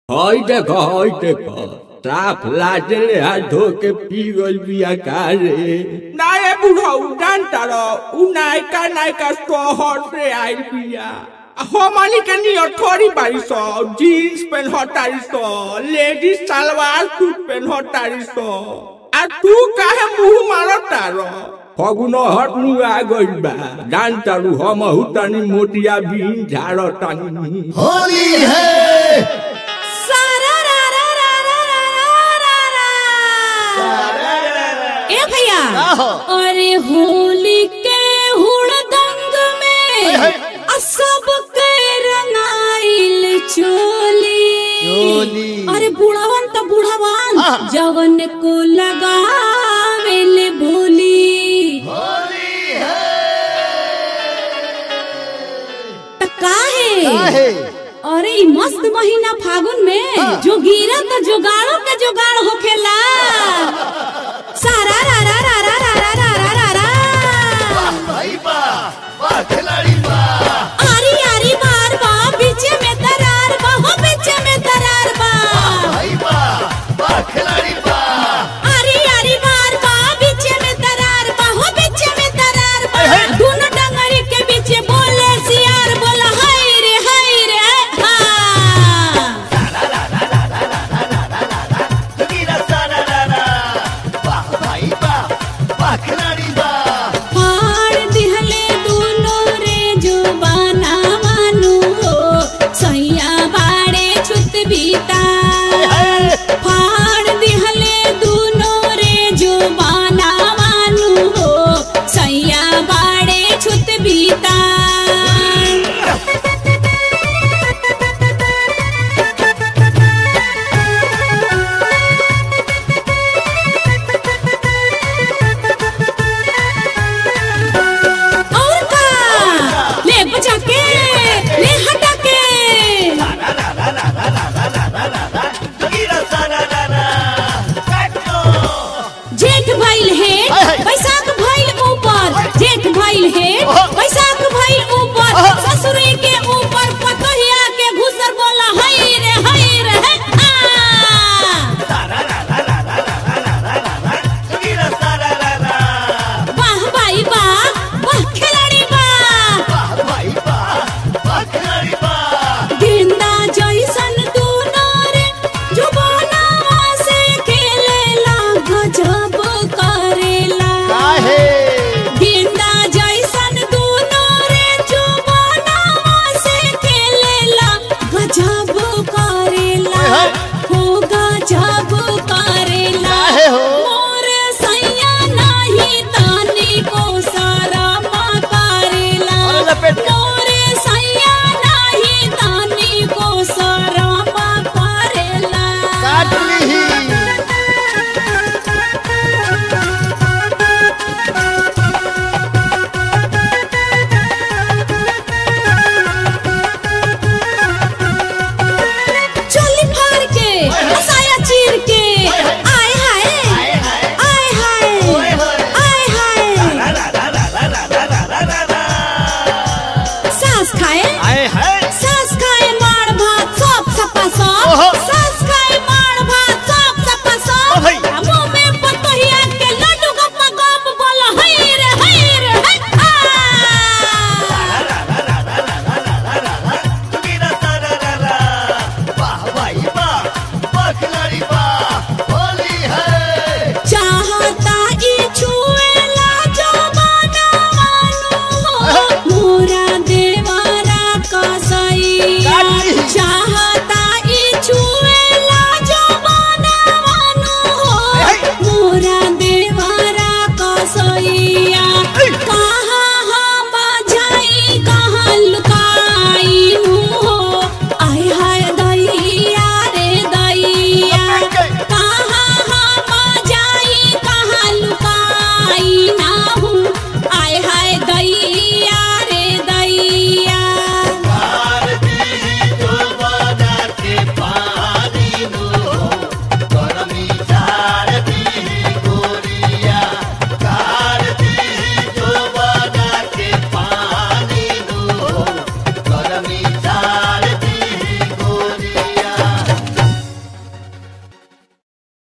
हई देख हई देख साफ लाजले हाथ धो के पी गइल बिया का रे नाये बुढ़ऊ जानता रहो उ नायका नायका शहर से आइल बिया हमनी के नियर थोड़ी बारी सो जीन्स पेन हटारी सो लेडीज सलवार सूट पेन हटारी सो आ तू काहे मुंह मारता रहो फगुन हटनु आ गइल बा जान तारू हम हुतानी मोटिया बीन झाड़ तानी होली है सारा रा रा रा रा रा रा रा रा। ए भैया आहो। अरे होली के हुड़दंग में है। आ सबके रंगाइल चोली चोली। अरे बुढ़ावन तो बुढ़ावन आहा। जवन को लगावेल भोली होली है त काहे काहे? अरे ई मस्त महीना फागुन में हाँ। जो गिरा तो जुगाड़ो के जुगाड़ होखेला सारा रा रा रा रा रा रा रा रा रा रा वाह भाई वाह वाह खिलाड़ी वाह आरी आरी बार बा बीचे में दरार बा हो बीचे में दरार बा भाई वाह वाह खिलाड़ी वाह आरी आरी बार बा बीचे में दरार बा हो बीचे में दरार बा है, है। दोनों डंगरी के बीचे बोले सियार बोला हाय रे हाय रे हा तगीरा सारा रा रा वाह भाई वाह वाह खिलाड़ी वाह फाड़ दिहले दोनों रे जुबाना मानु हो सैया बाड़े छुत बीता